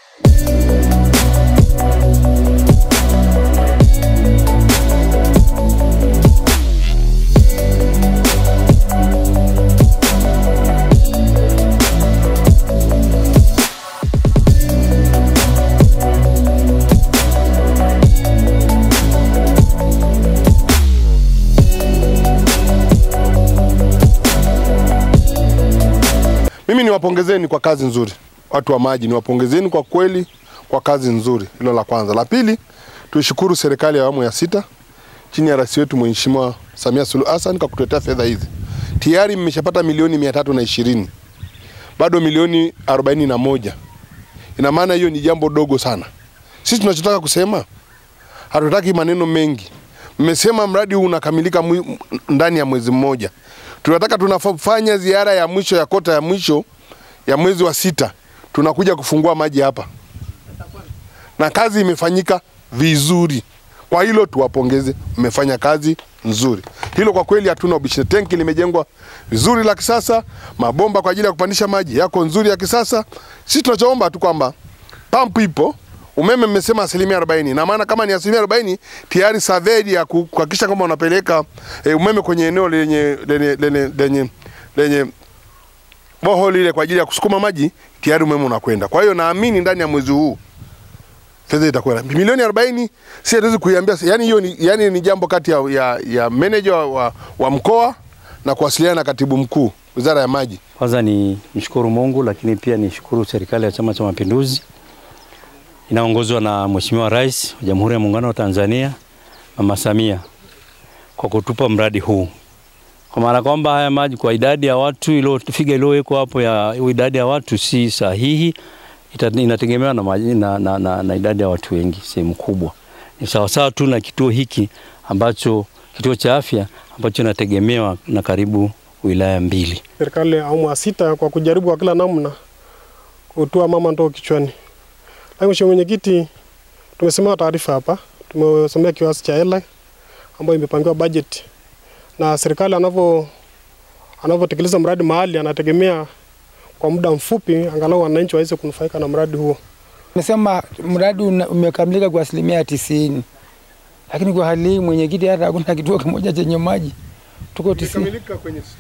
Mimi niwapongezeni kwa kazi nzuri, watu wa maji, niwapongezeni kwa kweli kwa kazi nzuri. Hilo la kwanza. La pili, tuishukuru serikali ya awamu ya sita chini ya rais wetu Mheshimiwa Samia Suluhu Hassan kwa kutuletea fedha hizi. Tayari mmeshapata milioni mia tatu na ishirini bado milioni arobaini na moja. Ina maana hiyo ni jambo dogo sana. Sisi tunachotaka kusema, hatutaki maneno mengi. Mmesema mradi huu unakamilika mwi- ndani ya mwezi mmoja. Tunataka tunafanya ziara ya mwisho ya kota ya mwisho ya mwezi wa sita, tunakuja kufungua maji hapa, na kazi imefanyika vizuri. Kwa hilo tuwapongeze, mmefanya kazi nzuri. Hilo kwa kweli hatuna ubishi. Tenki limejengwa vizuri la kisasa, mabomba kwa ajili ya kupandisha maji yako nzuri ya kisasa. Sisi tunachoomba tu kwamba pampu ipo, umeme mmesema asilimia arobaini na maana kama ni asilimia arobaini tayari survey ya ku- kuhakikisha kwamba unapeleka e, umeme kwenye eneo lenye lenye lenye lenye, lenye boholi ile kwa ajili ya kusukuma maji tayari umeme unakwenda. Kwa hiyo naamini ndani ya mwezi huu fedha itakuwa milioni 40 si hatuwezi kuiambia yani hiyo ni, yani ni jambo kati ya, ya, ya manager wa, wa, wa mkoa na kuwasiliana na katibu mkuu wizara ya maji. Kwanza ni mshukuru Mungu, lakini pia nishukuru serikali ya Chama cha Mapinduzi inaongozwa na Mheshimiwa Rais wa Jamhuri ya Muungano wa Tanzania Mama Samia kwa kutupa mradi huu, kwa maana kwamba haya maji kwa idadi ya watu ilo figa iliyowekwa hapo ya idadi ya watu si sahihi, ita, inategemewa na, maji- na, na, na, na idadi ya watu wengi sehemu kubwa. Ni sawasawa tu na kituo hiki ambacho kituo cha afya ambacho inategemewa na karibu wilaya mbili. serikali ya awamu ya sita kwa kujaribu kwa kila namna kutoa mama ndoo kichwani. Lakini mheshimiwa mwenyekiti, tumesemewa taarifa hapa, tumesomea kiasi cha hela ambayo imepangiwa budget na serikali anavyo anavyotekeleza mradi mahali anategemea kwa muda mfupi angalau wananchi waweze kunufaika na mradi huo. Nasema mradi una- umekamilika kwa asilimia tisini, lakini kwa hali hii mwenyekiti, hata hakuna kituo kimoja chenye maji, tuko tisini. kwenye